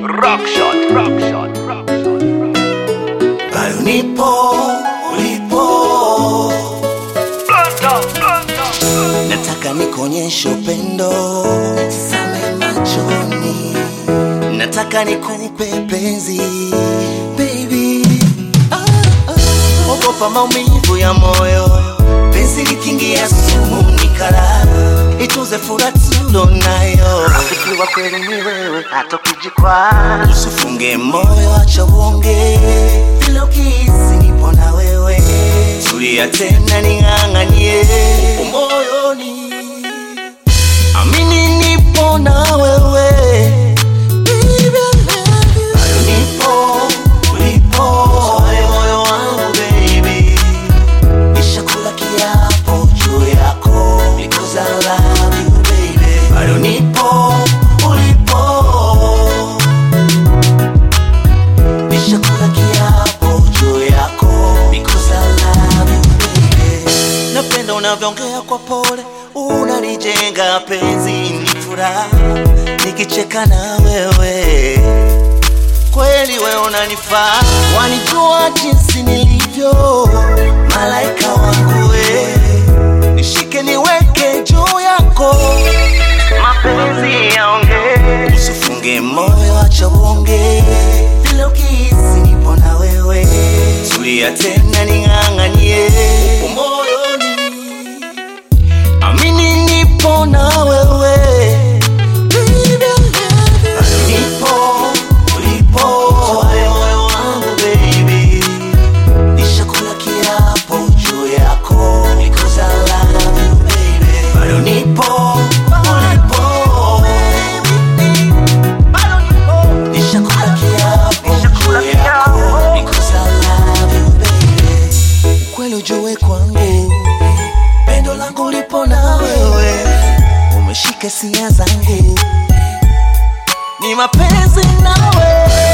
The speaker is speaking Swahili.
Rock shot, rock shot, rock shot, rock bado nipo ulipo, Blanda, blanda, nataka nikuonyeshe upendo, same machoni, nataka nikupe penzi baby, ah, ah. ogopa maumivu ya moyo, penzi likiingia sumu ni kala, itunze furaha tulonayo, Rafiki wa kweli ni wewe, hata kujikwaa. usifunge moyo, acha uonge, vile ukihisi nipo na wewe, tulia tena ning'ang'anie moyoni, amini nipo na wewe Baby, I love you. Bado nipo ulipo, moyo wangu baby, nishakula kiapo juu yako because I love you baby, bado nipo ulipo nishakula kiapo juu yako because I love you baby. Napenda unavyoongea kwa pole, unanijenga penzi, ni furaha nikicheka na wewe, kweli wewe unanifaa, wanijua jinsi nilivyo, malaika wangu we, nishike niweke juu yako, mapenzi yaongee, usifunge moyo, acha uonge, vile ukihisi nipo na wewe, tulia tena ning'ang'anie moyoni, amini nipo na wewe Baby, I love you. Bado nipo ulipo, moyo wangu baby, nishakula kiapo juu yako because I love you baby, bado nipo ulipo nishakula kiapo juu yako because I love you baby, ukweli ujue kwangu pendo langu lipo na wewe, umeshika sia zangu, ni mapenzi nawe